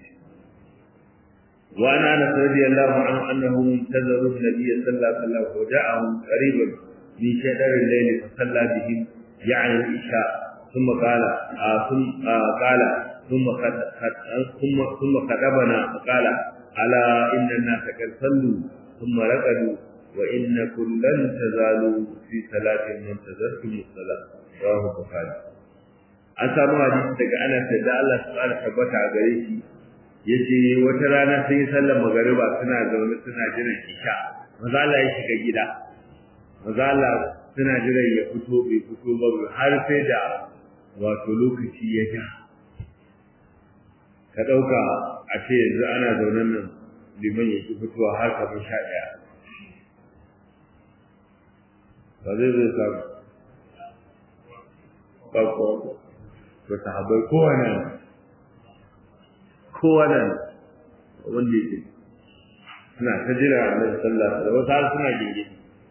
وعن انس رضي الله عنه انه انتظر النبي صلى الله عليه وسلم وجاءهم قريبا من شجر الليل فصلى بهم يعني العشاء ثم قال آه ثم آه قال ثم خد ثم ثم خطبنا فقال الا ان الناس قد صلوا ثم رقدوا وانكم لن تزالوا في صلاه منتظرتم الصلاه رواه البخاري an samu hadisi daga Anas da Allah subhanahu wa tabbata a gare shi yace wata rana sun yi sallar magariba suna zaune suna jiran isha maza Allah ya shiga gida maza Allah suna jiran ya fito bai fito ba har sai da wato lokaci ya ja ka ɗauka a ce yanzu ana zaune nan liman ya ki fitowa har kamar sha ɗaya ba zai zai samu ba ko to sahabbai kowane kowane wanda yake suna ta jira annabi sallallahu alaihi wasallam wasu suna gege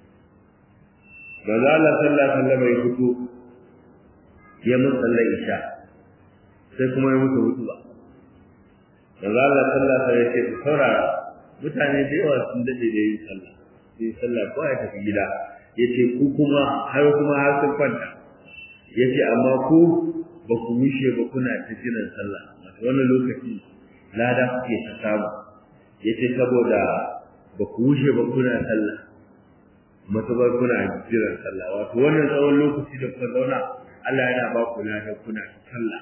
ba za Allah sallallahu alaihi wasallam ya fito ya mun sallar isha sai kuma ya mutu mutu ba da za Allah sallallahu alaihi wasallam ya ce saurara mutane da yawa sun dade da yin sallah yin sallah ko ya tafi gida yace ku kuma har kuma har sun kwanta yace amma ku ba ku mishe ba kuna ta jiran sallah wannan lokaci lada kuke ta samu yace saboda ba ku wuce ba kuna sallah matubar kuna jiran sallah wato wannan tsawon lokaci da kuka zauna Allah yana ba ku lada kuna sallah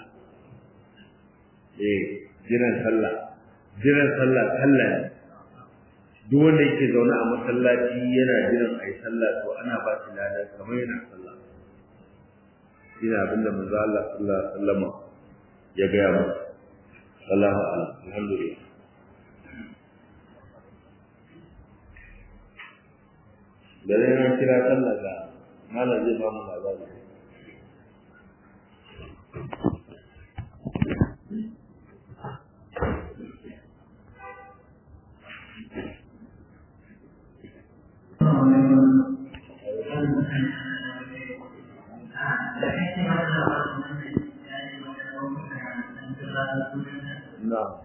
eh jiran sallah jiran sallah sallah duk wanda yake zaune a masallaci yana jiran a yi sallah to ana ba shi lada kamar yana sallah ina abinda manzo Allah sallallahu alaihi wasallam ya gaya mu sallallahu alaihi alhamdulillah da dai na kira sallah ga malam zai ba mu labari No.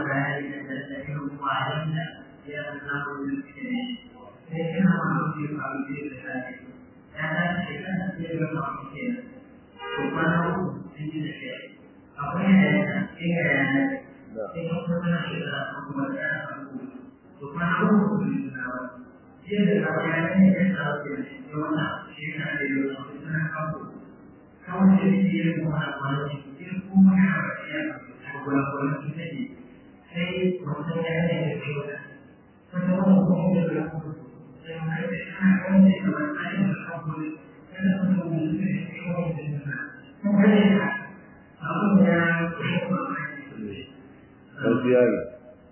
gaskiya ne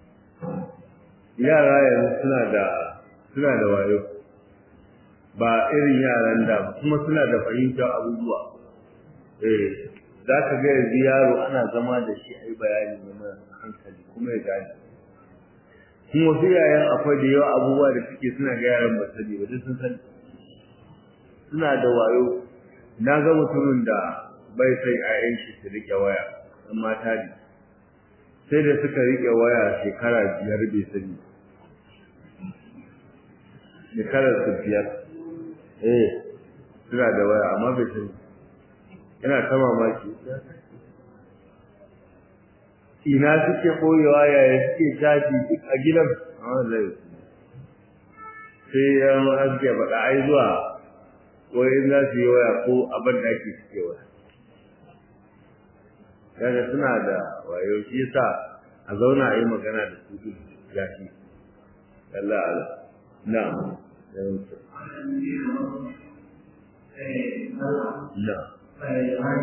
yara yanzu suna da suna da wayo ba irin yaran da kuma suna da fahimtar abubuwa eh za ka ga yanzu yaro ana zama da shi a yi bayani na mara hankali kuma ya gane kuma wasu yayan akwai da yawa abubuwa da suke suna ga yaran ba sani ba duk sun sani suna da wayo na ga mutumin da bai sai a shi su rike waya ɗan mata ne sai da suka rike waya shekara biyar bai sani shekarar su biyar eh suna da waya amma bai sani yana ta mamaki ina suke koyewa yaya suke caji duk a gidan amma zai sai yan haske faɗa ai zuwa wai in za su yi waya ko abin da ake suke waya kaga suna da wayo shi yasa a zauna a yi magana da su duk gashi Allah Allah na'am na'am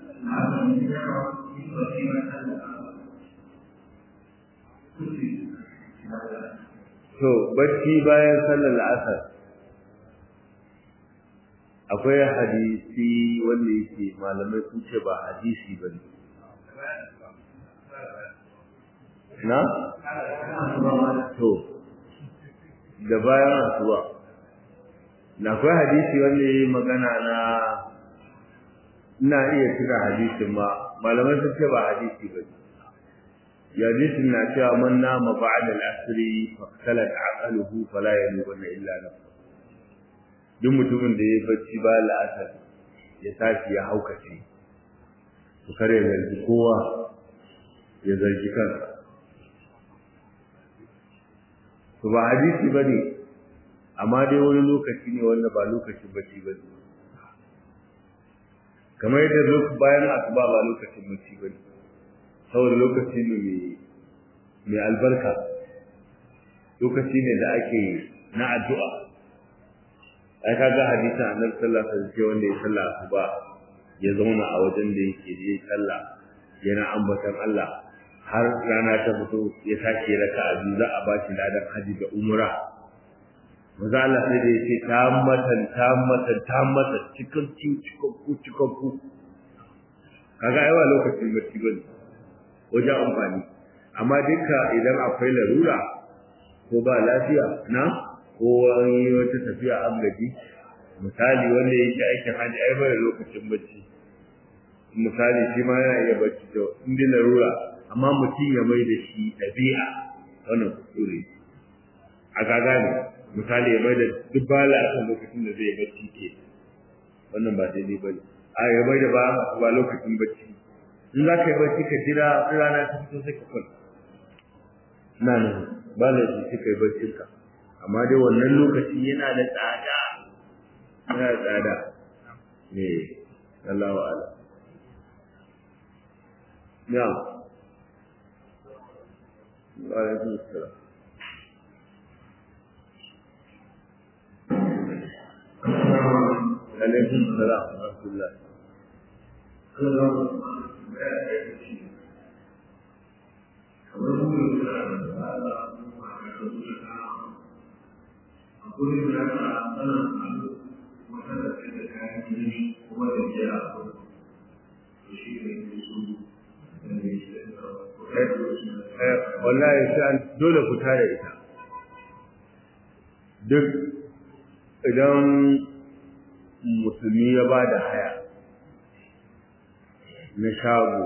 to bacci bayan sallar asar akwai hadisi wanda yake malamai sun ce ba hadisi ba ne na? to da bayan asuba na akwai hadisi wanda ya yi magana na ina iya tuna hadisin ma malamai sun ce ba hadisi ba ne hadisin na cewa man nama ba'da al-asri fa salat aqaluhu fala yalubanna illa nafsa duk mutumin da ya bacci ba la'asar ya tashi ya haukace to kare ya zargi kowa ya zargi kansa to ba hadisi ba ne amma dai wani lokaci ne wanda ba lokacin bacci ba ne kamar yadda bayan asuba ba lokacin bacci ba ne saboda lokaci ne mai albarka lokaci ne da ake na addu'a ai kaga hadisin annabi sallallahu alaihi wasallam wanda ya sallah asuba ya zauna a wajen da yake yi sallah yana ambatan Allah har rana ta fito ya tashi raka a biyu za a ba shi ladan haji da umra maza Allah sai da yace tammatan tammatan tammatan cikakku cikakku cikakku kaga ai wa lokacin bacci bane wajen amfani amma duka idan akwai larura ko ba lafiya na ko wani wata tafiya an gaji misali wanda yake aikin hajji ai bai lokacin bacci misali shi ma yana iya bacci to in dai larura amma mutum ya mai da shi ɗabi'a wannan kuskure a gaga ne misali ya mai da duk bala a kan lokacin da zai bacci ke wannan ba daidai ba ne a ya mai da ba ba lokacin bacci in za ka yi bacci ka jira rana ta fito sai ka kwanta na nan ba laifi sai ka yi baccinka amma dai wannan lokaci yana da tsada yana da tsada ne Allah wa ala ya wa alaikum assalam alaikum salam wa rahmatullah kamar mu da Allah akwai da ya ta ana alu wata da ke da kayan gini kuma da ke a abu to shi ne ke su da ne shi da wallahi sai an dole ku tare ita duk idan musulmi ya ba da haya na shago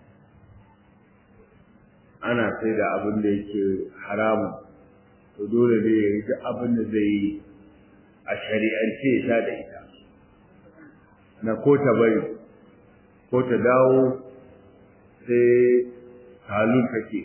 ana sai da abin da yake haramun to dole ne ya yi duk abin da zai yi a shari'ance ya da ita na ko ta bari ko ta dawo sai halun take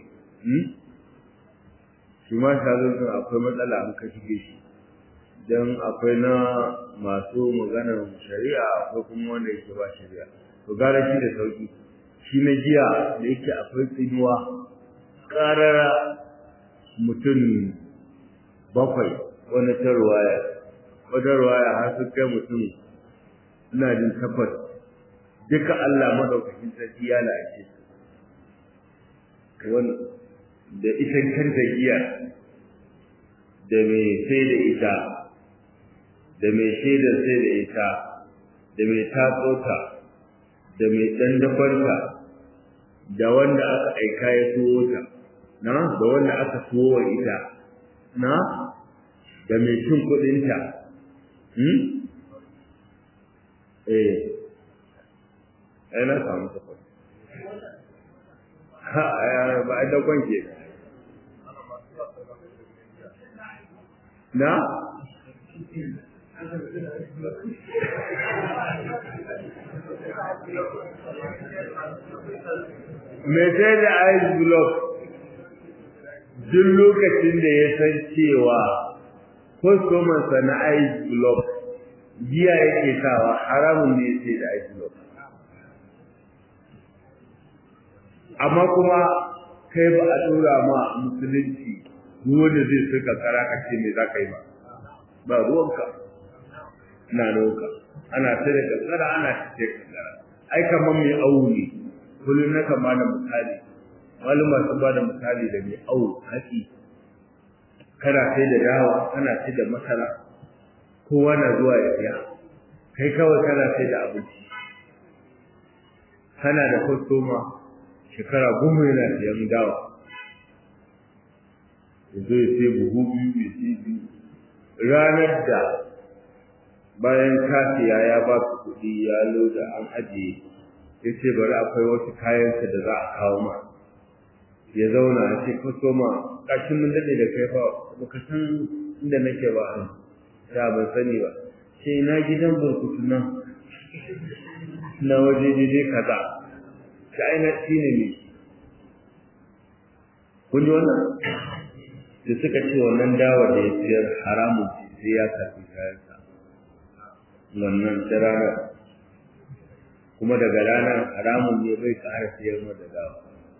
shi ma halun din akwai matsala an ka shige shi don akwai na masu maganar shari'a akwai kuma wanda yake ba shari'a to gara shi da sauki shi na jiya da yake akwai tsinuwa ƙarara mutum bakwai wani ta ruwaya wata ruwaya har sun kai mutum ina jin tabbas duka Allah madaukakin sarki ya la'ace wani da ita kanta giya da mai sai da ita da mai shaidar sai da ita da mai tatsota da mai dandafarta da wanda aka aika ya tuwo ta na da wanda aka tuwo wa ita na da mai cin kudinta hmm? eh ai na samu takwas ha ba a dakon ke na mai sai da ice block duk lokacin da ya san cewa kwastomansa na ice block giya yake sawa haramun ne sai da ice block amma kuma kai ba a tura ma musulunci wanda zai suka kara ka ce me za ka yi ba ba ruwanka na ruwanka ana sai da kankara ana ce kankara ai kamar mai awu ne kullum na kama da misali maluma sun ba da misali da mai awu haƙi kana sai da dawa kana sai da masara kowa na zuwa ya siya kai kawai kana sai da abinci kana da kwastoma shekara goma yana siyan dawa yanzu ya sai buhu biyu ya sai biyu ranar da bayan ka siya ya ba su kuɗi ya loda an ajiye ya ce bari akwai wasu kayansa da za a kawo ma ya zauna a ce kaso ma ƙashin mun daɗe da kai fa baka san inda nake ba an ya ban sani ba ce na gidan burkutu nan na waje daidai kaza ta aina shi ne ne kun ji wannan da suka ce wannan dawa da ya siyar haramun ce sai ya karfi kayansa wannan ta ranar kuma daga ranar haramun ne bai ƙara siyar ma da dawa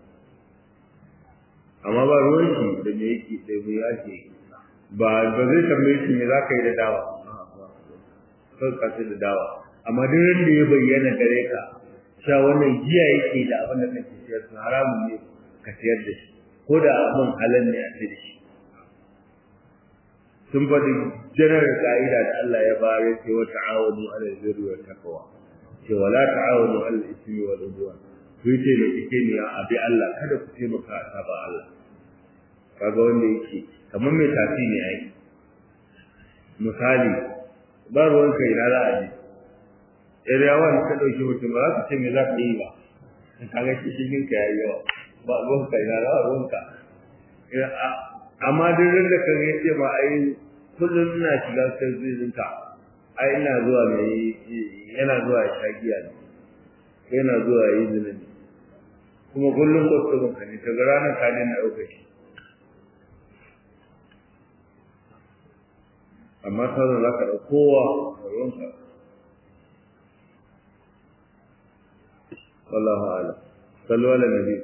amma ba ruwan shi da me yake da me yake ba ba zai tambaye shi me za ka yi da dawa kan ka da dawa amma duk ran da ya bayyana gare ka cewa wannan giya yake da abin da kake siyar su haramun ne ka siyar da shi ko da abin halal ne a sai da shi sun faɗi janar ka'ida da Allah ya bayar yake wa ta'awunu 'ala al-birri wa taqwa ce wala ta'awunu 'ala al-ithmi wal 'udwan ku yi taimake ne a bi Allah kada ku taimaka a saba Allah kaga wanda yake kamar mai tafi ne ai misali ba ruwan kai na za a ji iriyawan ka ɗauki mutum ba za ka ce me za ka yi ba kaga shi shigin ka yayi yawa ba ruwan kai na za ruwan ka amma duk da ka ga ce ma ai kullum ina shiga sirrin ka ai ina zuwa mai yana zuwa ya sha giya ne yana zuwa ya yi zina ne kuma kullum kwastomin ka ne daga ranar ka ne na ɗauka shi amma sauran za ka kowa a ruwanka wallahu ala sallu ala nabi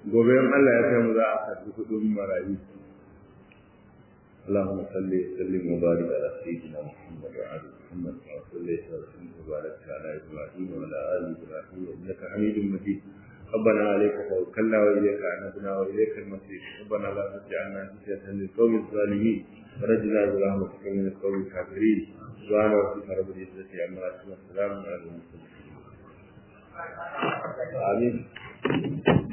gobe in Allah ya kai mu za a karɓi kuɗin marayu اللهم صل وسلم وبارك على سيدنا محمد وعلى محمد كما صليت وسلمت وباركت على ابراهيم وعلى ال ابراهيم انك حميد مجيد ربنا عليك توكلنا واليك عنبنا واليك المصير ربنا لا تجعلنا فتنه للقوم الظالمين ونجنا برحمتك من القوم الكافرين سبحان ربك رب العزه عما يصفون وسلام على المرسلين آمين